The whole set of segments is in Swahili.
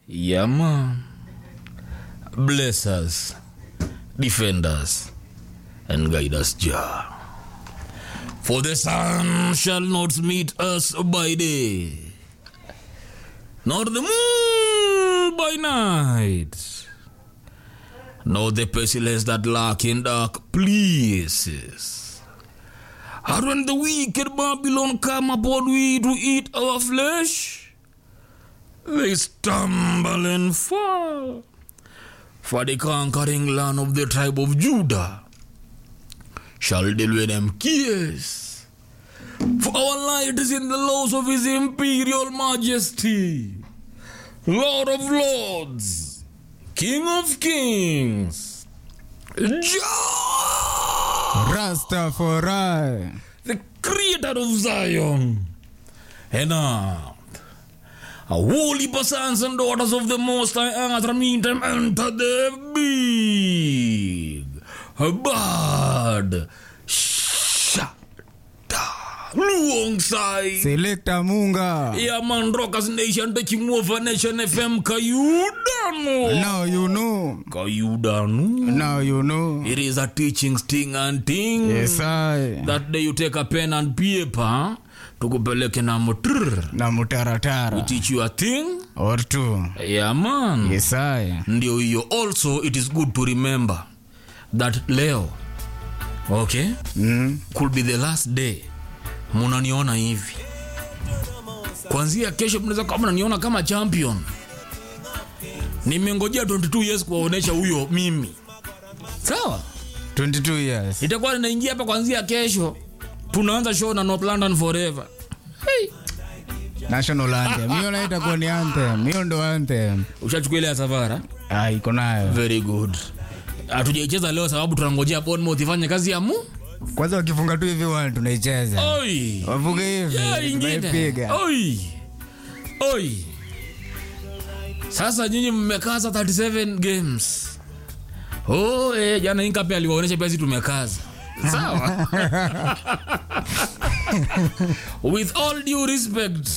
Yeah, man. Bless us, defend us, and guide us, Jah. For the sun shall not meet us by day, nor the moon by night, nor the pestilence that lurk in dark places. And when the wicked Babylon come upon we to eat our flesh, they stumble and fall. For the conquering land of the tribe of Judah shall deal with them kiss. For our light is in the laws of his imperial majesty, Lord of lords, King of kings, Jah, Rastafari. the creator of Zion and earth. A holy sons and daughters of the Most High Earth, meantime enter the big bad shada alongside Selector Munga. yeah man rockers nation taking over nation fm kayudano Now you know. kayudano Now you know. it is a teaching sting and thing Yes, I. that day you take a pen and paper tukupeleke na motr Na mutaratara. teach you a thing Or two. yeah man Yes, I. ndio hiyo also it is good to remember that leo okay Mm. could be the last day munaniona hivi kwanzia kesho mnaweza kama mnaniona kama champion nimengojea 22 years kuwaonesha huyo mimi sawa 22 years. itakuwa ninaingia hapa kwanzia kesho tunaanza show na north london forever hey. National anthem. Hiyo nayo itakuwa ni anthem. Hiyo ndo anthem. ushachukua ile ya savara Ah, iko nayo. very good hatujaicheza leo sababu tunangojea Bournemouth ifanye kazi ya mu Kwanza wakifunga tu hivi wana tunaicheza. oi Wafunge hivi. ya ingine Tunaipiga. oi oi sasa nyinyi mmekaza 37 games oh eh, jana inkape aliwaonyesha pia sisi tumekaza sawa with all due respect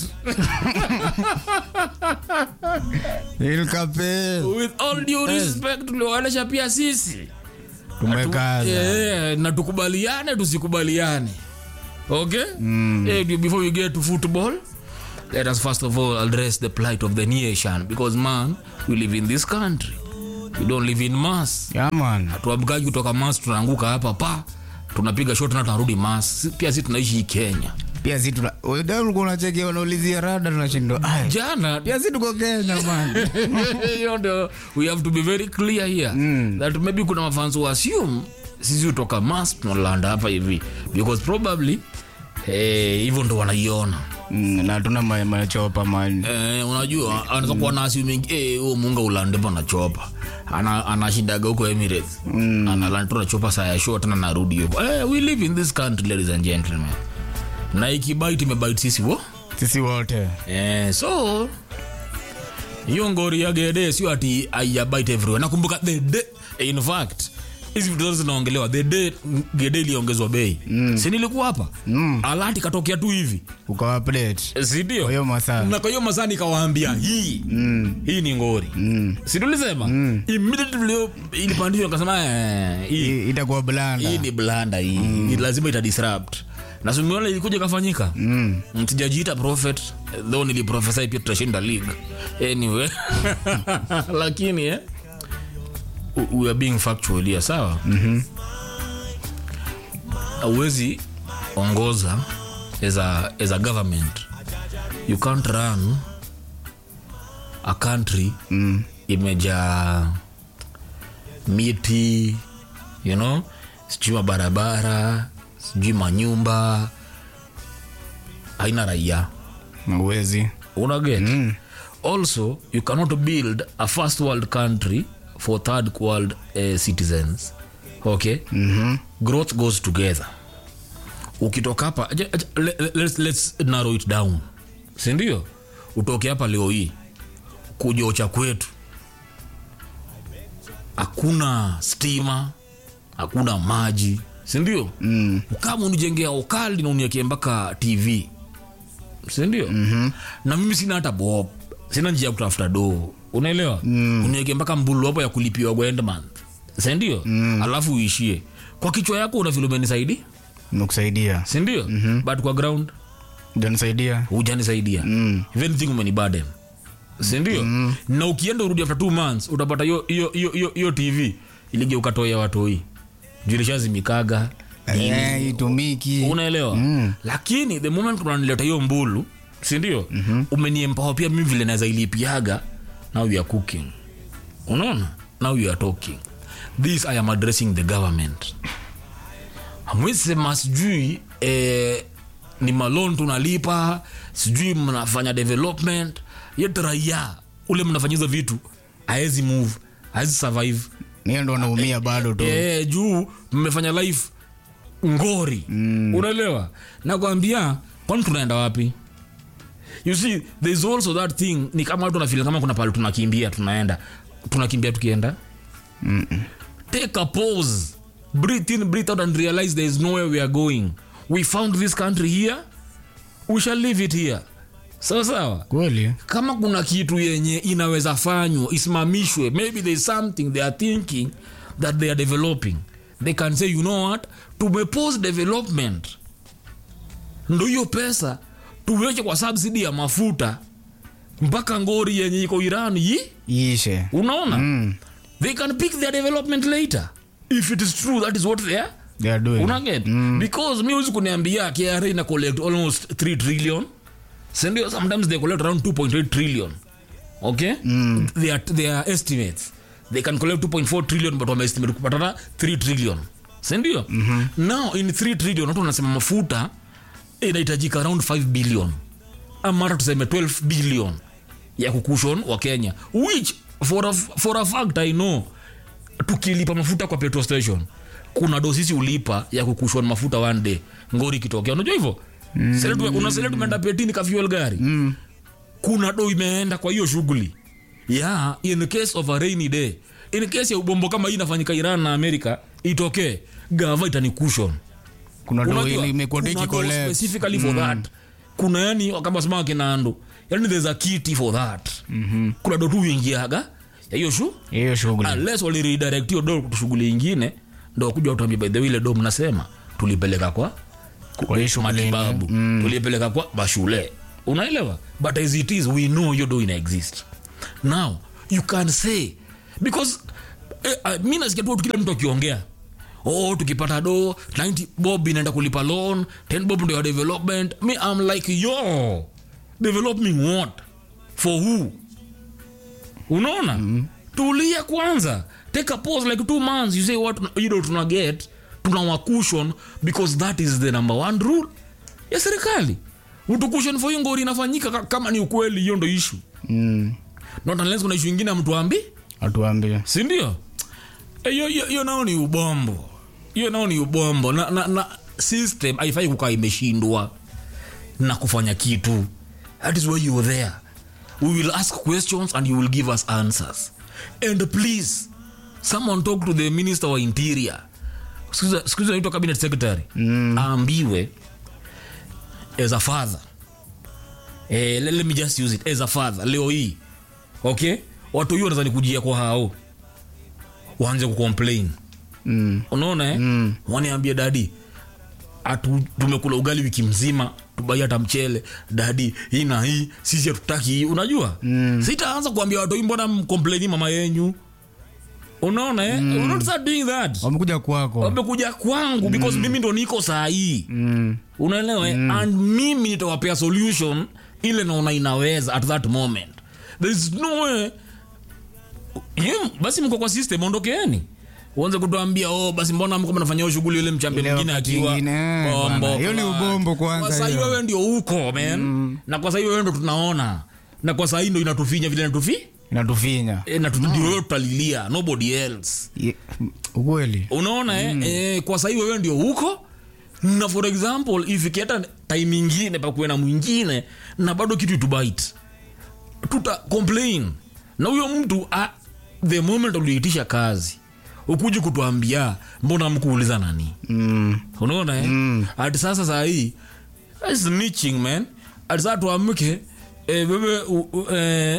Ilkape. with all due respect tuliwaonyesha pia sisi Tumekaza. yeah, na tukubaliane tusikubaliane okay mm. yeah, before we get to football let us first of all address the plight of the nation because man we live in this country we don't live in mass Yeah, man. tuamkaji kutoka mass tunaanguka hapa pa tunapiga shot na tunarudi mass pia si tunaishi hii kenya Pia si tuna wewe ulikuwa unacheki wanaulizia rada tunashindwa. Ai. jana Pia si tuko Kenya man. hiyo ndio we have to be very clear here mm. that maybe kuna mafans who assume sisi utoka mas tunalanda hapa hivi because probably eh, hivyo ndo wanaiona Mm, na tuna ma- machopa man. eh, unajua anaweza kuwa na assuming eh, huo munga ulande pana chopa ana anashindaga huko Emirates mm. analanda tu na chopa saa ya show tena narudi huko eh, we live in this country ladies and gentlemen na ikibite imebite sisi wo Sisi wote. Eh, so hiyo ngori ya gede sio ati aiabite everywhere nakumbuka the day in fact hizi vitu zote zinaongelewa the day gede iliongezwa bei mm. si nilikuwa hapa mm. alati katokea tu hivi Ukawa plate. si ndio Kwa hiyo masaa. na kwa hiyo masaa nikawaambia hii mm. hii ni ngori mm. si tulisema mm. immediately ilipandishwa nikasema eh, hii I- Itakuwa blanda. hii ni blanda hii mm. lazima ita disrupt na sumiona ilikuja ikafanyika mm. sijajiita prophet though niliprofesai pia tutashinda league anyway lakini eh, we- we are being factual here sawa mm-hmm. awezi ongoza as a, as a government you can't run a country mm. imejaa miti you know sijui mabarabara sijui manyumba haina raia Uwezi. unaget mm. also you cannot build a first world country for third world uh, citizens okay mm-hmm. growth goes together ukitoka hapa aja- aja- le- le- let's, let's narrow it down sindio utoke hapa leo hii kujocha kwetu hakuna stima hakuna maji sindio mm. kama unijengea okali na uniekee mpaka tv sindio mm-hmm. na mimi sina hata bob sina njia ya kutafuta doo unaelewa mm. uniweke mpaka mbulu hapo ya kulipiwa kwa end month sindio mm. alafu uishie kwa kichwa yako una vile umenisaidi nimekusaidia sindio mm-hmm. but kwa ground ujanisaidia hujanisaidia Mm. if anything umenibaden sindio mm. na ukienda urudi after two months utapata hiyo- hiyo hiyo- hiyo- hiyo tv iligeuka toya watoi julishazimikaga Eh, itumiki unaelewa Mm. lakini the moment unanileta hiyo mbulu sindio mm-hmm. umeniempower pia mimi vile naweza ilipiaga now you are cooking unaona now you are talking this i am addressing the government amwisema sijui eh, ni malon tunalipa sijui mnafanya development yet raia ule mnafanyiza vitu aezi move aezi survive niyo ndo wanaumia bado tu eh, juu mmefanya life ngori mm. unaelewa nakwambia kwani tunaenda wapi you see there is also that thing ni kama watu wanafeel kama kuna pale tunakimbia tunaenda tunakimbia tukienda take a pause breathe in breathe out and realize there is nowhere we are going we found this country here we shall leave it here sawa sawa kweli kama kuna kitu yenye inaweza fanywa isimamishwe maybe there is something they are thinking that they are developing they can say you know what tumepose development ndo hiyo pesa tuweke kwa subsidy ya mafuta mpaka ngori yenye iko iran yi iishe unaona mm. they can pick their development later if it is true that is what they are they are doing unaget mm. because mi huwezi kuniambia kra ina collect almost 3 trillion sindio sometimes they collect around 2.8 trillion okay mm. they, are, they are estimates they can collect 2.4 trillion but wameestimate kupatana 3 trillion sindio mm-hmm. now in 3 trillion watu wanasema mafuta inahitajika around 5 billion ama hata tuseme 12 billion ya kukushon wa kenya which for a, for a fact i know tukilipa mafuta kwa petrol station kuna dosisi ulipa ya kukushon mafuta one day ngori ikitokea unajua hivyo mm. unasele tumeenda petini ka fuel gari mm. kuna do imeenda kwa hiyo shughuli yeah in case of a rainy day in case ya ubombo kama hii inafanyika iran na amerika itokee gava itanikushon kuna do Unajua, ile imekuwa kuna diki do collect specifically for that kuna yani kama sema kinando yani there's a kiti for that mm-hmm. kuna do tu uingiaga ya hiyo shu hiyo shughuli unless waliredirect hiyo do shughuli ingine ndo kuja utambia by the way ile do mnasema tulipeleka kwa Kwa hiyo shughuli matibabu mm. tulipeleka kwa mashule unaelewa but as it is we know hiyo do ina exist now you can say because eh, uh, mi nasikia tu kila mtu akiongea oh tukipata do 90 bob inaenda kulipa loan 10 bob ndio ya development me i'm like yo developing what for who unaona mm-hmm. tulia kwanza take a pause like two months you say what you know tuna get tuna cushion because that is the number one rule ya serikali utukushon for hiyo ngori inafanyika ka- kama ni ukweli hiyo ndo issue Mm. not unless kuna issue ingine ya mtu ambi atuambie sindio hiyo hiyo- hiyo nao ni ubombo hiyo nao ni ubombo na, na, na system haifai kukaa imeshindwa na kufanya kitu that is why you are there we will ask questions and you will give us answers and please someone talk to the minister wa interior Siku- siku hizi anaitwa cabinet secretary mm. aambiwe as a father eh, let, let me just use it as a father leo hii okay watu hiyo wanaweza nikujia kwa hao waanze kucomplain mm. unaona eh? mm. waniambie dadi atu tumekula ugali wiki mzima tubai hata mchele dadi hii na hii sisi hatutaki hii unajua mm. sitaanza kuambia watu hii mbona mkomplaini mama yenyu unaona eh? mm. not start doing that wamekuja kwako wamekuja kwangu because mimi ndo niko saa hii mm. unaelewa mm. and mimi nitawapea solution ile naona inaweza at that moment there is no way Yem, basi mko kwa system ondokeeni uanze kutuambia oh basi mbona mko mnafanya hiyo shughuli ile mchambe Ile mwingine wakati akiwa ingine, eh, bombo, bwana. Hiyo ni bwana. ubombo kwanza kwa sahii hiyo. wewe ndio uko man na kwa sahii wewe ndo tunaona na kwa sahii ndo inatufinya vile inatufi inatufinya e, na tu- ndio wewe tutalilia nobody else Ye- ukweli unaona eh? eh, kwa sahii wewe ndio huko na for example ifikiata time ingine pakuwe na mwingine na bado kitu itubite tuta complain na huyo mtu ah, the moment uliitisha kazi ukuji kutuambia mbona mkuuliza nani mm. unaona eh? mm. ati sasa saa hii snitching man ati saa tuamke eh, wewe u- u- eh,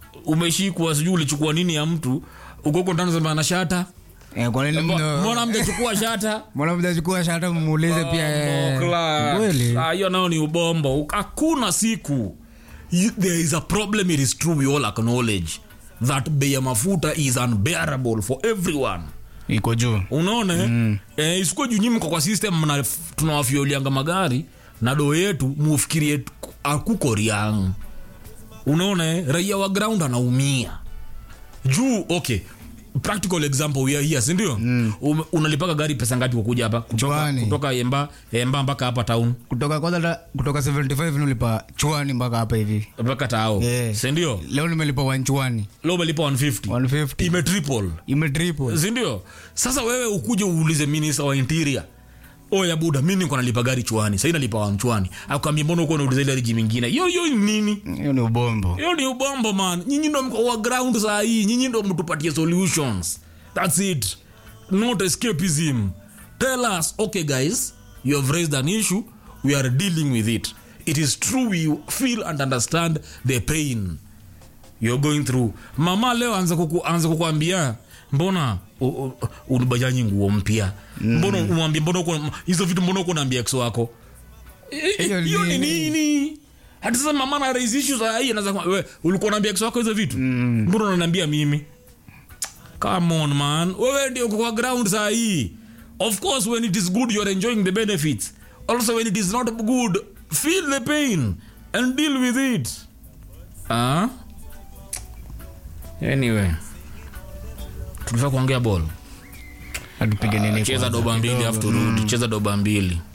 umeshikwa sijui ulichukua nini ya mtu ukoko ndani sema ana shata Eh, kwa nini Mbo- mno- mbona mjachukua shata mbona mjachukua shata mmuulize pia eh, Mbokla. kweli Ah, hiyo nao ni ubombo hakuna siku You- there is a problem it is true we all acknowledge that bei ya mafuta is unbearable for everyone iko juu unaona mm. eh, isikuwa juu nyinyi mko kwa system mna tunawafiolianga magari na doo yetu mufikirie akuko riang unaona eh, raia wa ground anaumia juu okay practical example we are here sindio mm. unalipaga gari pesa ngapi kukuja hapa kutoka, Chwani. kutoka emba emba mpaka hapa town kutoka kwanza da- kutoka 75 nilipa chwani mpaka hapa hivi mpaka tao Yeah. sindio leo nimelipa wanchwani leo umelipa 150 150 ime triple imetriple sindio sasa wewe ukuje uulize minista wa interior oya buda mi niko nalipa gari chwani sahii nalipa wa mchwani akwambia mbona uko nauliza ile riji mingine hiyo hiyo ni nini hiyo ni ubombo hiyo ni ubombo man nyinyi ndo mko wa ground saa hii nyinyi ndo mtupatie solutions thats it not escapism tell us okay guys you have raised an issue we are dealing with it it is true we feel and understand the pain you're going through mama leo anza kuku, anza kukuambia mbona u- u- unibajanyi nguo mpya mbona umwambie mbona uko hizo vitu mbona uko naambia ex wako I- Hiyo i- ni hiyo ni nini? nini hata sasa mama na raise issue za hii anaanza kwa- we ulikuwa naambia ex wako hizo vitu mbona unaniambia mimi come on man wewe ndio uko kwa ground saa hii of course when it is good you are enjoying the benefits also when it is not good feel the pain and deal with it ah anyway tulifaa kuongea ball atupige nini cheza kwanza doba mbili kidogo. afu turudi cheza doba mbili